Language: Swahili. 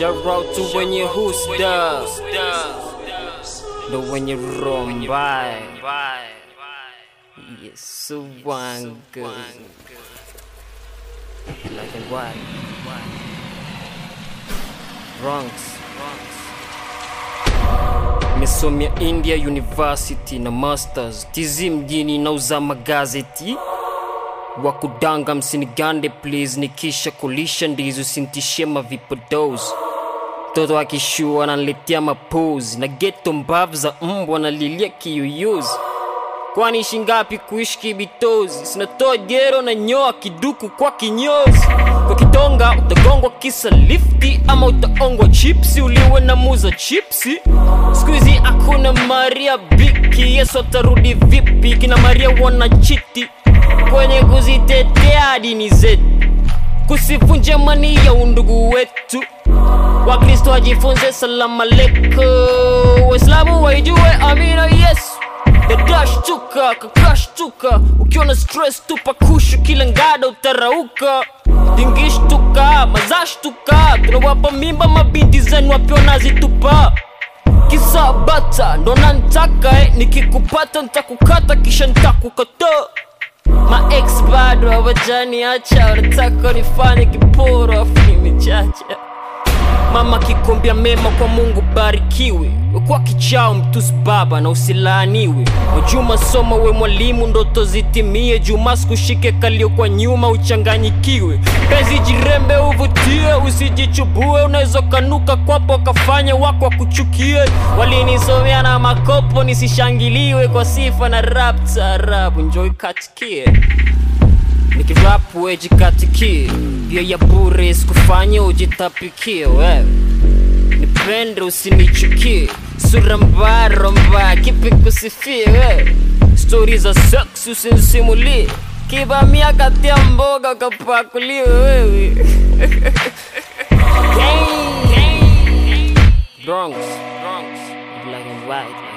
Shout out to wenye husda ndo wenye roho mbaya Yesu wangu Black and white Bronx Nimesomea India University na masters TZ mjini nauza magazeti wa kudanga msinigande please nikisha kulisha ndizi usintishie mavipodozi mtoto akishua ananiletea mapozi na geto mbavu za mbwa nalilia kiyuyuzi kwani shingapi kuishi kibitozi sinatoa jero na nyoa kiduku kwa kinyozi kwa kitonga utagongwa kisa lifti ama utaongwa chipsi uliwe na muza chipsi siku hizi hakuna maria biki yesu atarudi vipi kina maria wana chiti kwenye kuzitetea dini zetu kusivunja mani ya undugu wetu wakristo wajifunze salamu aleikum waislamu waijue amina yesu dadashtuka kakashtuka ukiona stress tupa kushu kila ngada utarauka dingishtuka mazashtuka tunawapa mimba mabinti zenu wapiona zitupa kisa bata ndo nantaka eh, nikikupata ntakukata kisha ntakukata maex bado hawajaniacha wanataka nifanye kiporo afu nimechacha mama kikombia mema kwa mungu barikiwe kwa kichao mtusi baba na usilaaniwe wajuma soma we mwalimu ndoto zitimie juma sikushike kalio kwa nyuma uchanganyikiwe pezi jirembe uvutie usijichubue unaweza kanuka kwapo kafanya wako wakuchukie walinisomea na makopo nisishangiliwe kwa sifa na rap taarabu njoi katikie nikirap wejikatikie pia ya bure sikufanye ujitapikie wewe nipende usinichukie sura mbaya mbaya kipi kusifie wewe stori za sex usinsimulie kibamia kati ya mboga kapakuliwe wewe Gang. Bronx, Bronx, black and white.